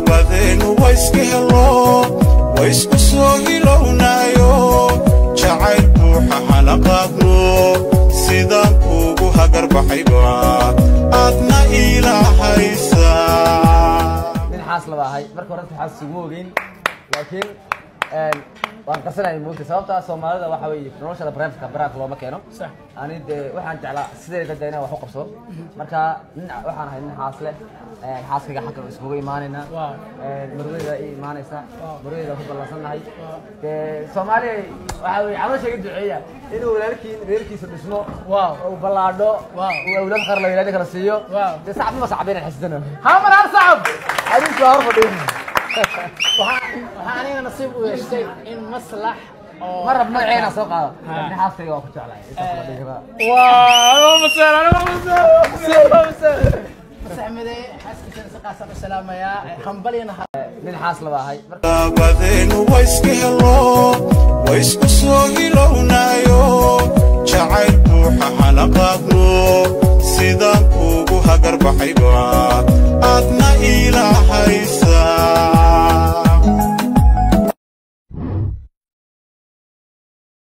labadeenu wayska helo waysku soo hilownaayo jacayl buuxa hana qaadno sidaan kuugu hagarbaxayba aadna ilaahaysaa nin xaas laba ahay marka hore xaas isugu ogeyn laakiin waan qarsanaya moogta sababtaa soomaalida waxa weeye noloshada barnaamijka baraanka looma keeno ani dee waxaan jeclaa sideeda dee inaan wax u qabsado marka nin waxaan ahay nin xaas leh xaaskayga xagga iskugu imaanaynaa marweyda i imaanaysa marweyda ku ballansannahay dee soomaaliya waxa weye caloosha iga duceeya inuu walaalkii reerkiisa dhismo uu ballaadho uu awlaad qar la yidhahdo kala siiyo dee sacab ma sacab inaan xisdano hamar har sacab adinku hor fadhiin waxaa aniga nasiib u yeeshtay in maslax oo ma rab magaceena soo qaado nin xaaskayga waa ku jeclahay intaas la dhihi karaa saxmade xaaskiisana si qaasaan u salaamayaa hambalyana nin xaas laba ahay labadeenu wayska helo waysku soo hilownaayo jacayl buuxa hana qaadno sidaan kuugu hagarbaxayba aadna ilaahaysa